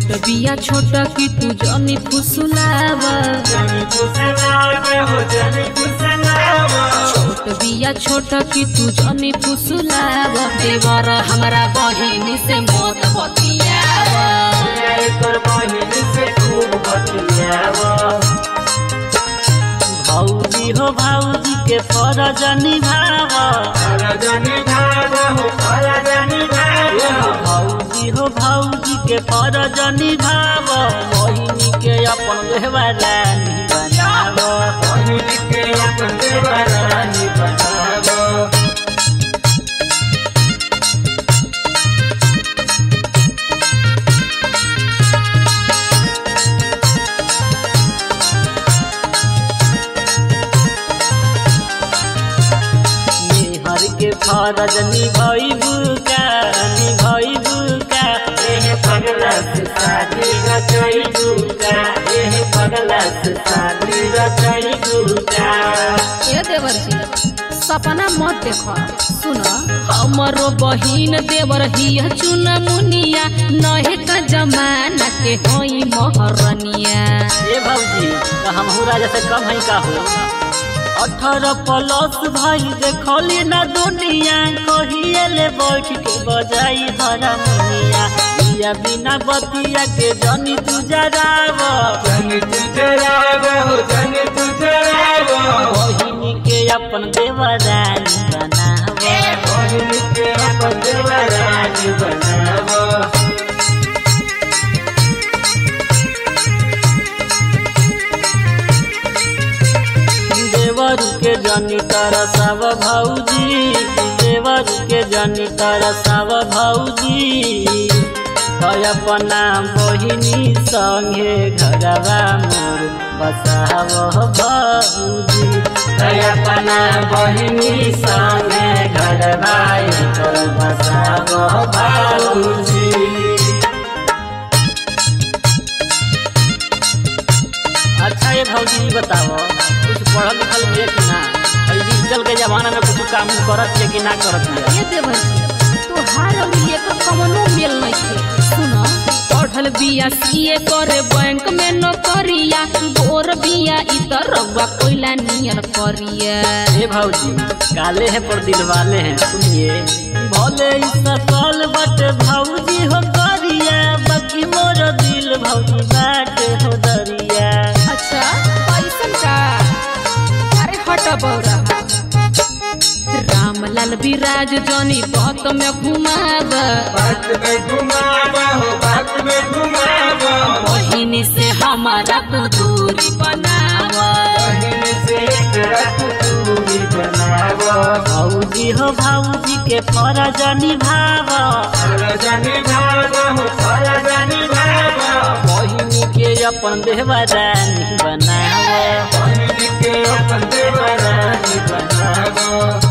छोट बिया छोट की तू जनी फुसुलाव जनी फुसलावे हो जनी फुसलावा छोट बिया छोट की तू जनी फुसुलाव देवर हमरा बहिनी से मत बतियाव एकर बहिन से खूब बतियावा भौजी हो भौजी के फरज निभाव रजनी भावा हो रजनी भावा भौजी हो भौजी के फरज निभाव बहिनी के अपन देवरानी बनाव बहिन के अपन देवरानी बनावा मेहर के फरज निभैबू का निभैबू का एह पगला से शादी रचाई दूका एह पगला से शादी रचाई दूका ए देवर जी सपना मत देख सुन हमरो बहिन देवर हिया चुना मुनिया नहे का जमाना के होई महरनिया ए भौजी तो हमहू राजा से कम है का हो अठारह प्लस भाई देखली ना दुनिया कहिए ले बैठ के बजाई हरा मुनिया बिया बिना बतिया के जनी तू जराव जनी तुझरावा हो जनी तुझरावा बहिनी के अपन देवरानी बनाव बहिन के अपन देवरानी बनावा देवर के जनी तरसव भौजी देवर के जनी तरसव भौजी है अपना बहिनी संगे घरवा मोर बसाव भौजी है अपना बहिनी संगे घर भाई कर बसाव बाबूजी अच्छा ये भौजी ई बताओ कुछ पढ़ल लिखल है कि ना अभी डिजिटल के जमाना में कुछ काम करत है कि ना करत है ए देवर जी तोहार और ये का कवनो मेल नइखे सुन पढ़ल बिया सीए करे बैंक में नौकरिया गोर बिया इतर रउआ कोइला नियर करिया हे भौजी काले है पर दिल वाले हैं सुनिए भले ई सकल बट भौजी हो गरिया बाकी मोर दिल भौजी बाट हो दरिया अच्छा पैसन का अरे हट बौरा रामलाल विराज जनी बत में घुमाब बात में घुमावा हो बात में घुमावा बहिनी से हमारा तू दूरी बनाव बहिन से तेरा कुतूरी बनावा भौजी हो भौजी के फरज निभाव रजनी भावा हो रजनी भावा बहिनी के अपन देवरानी बनाव बहिन के अपन देवरानी बनावा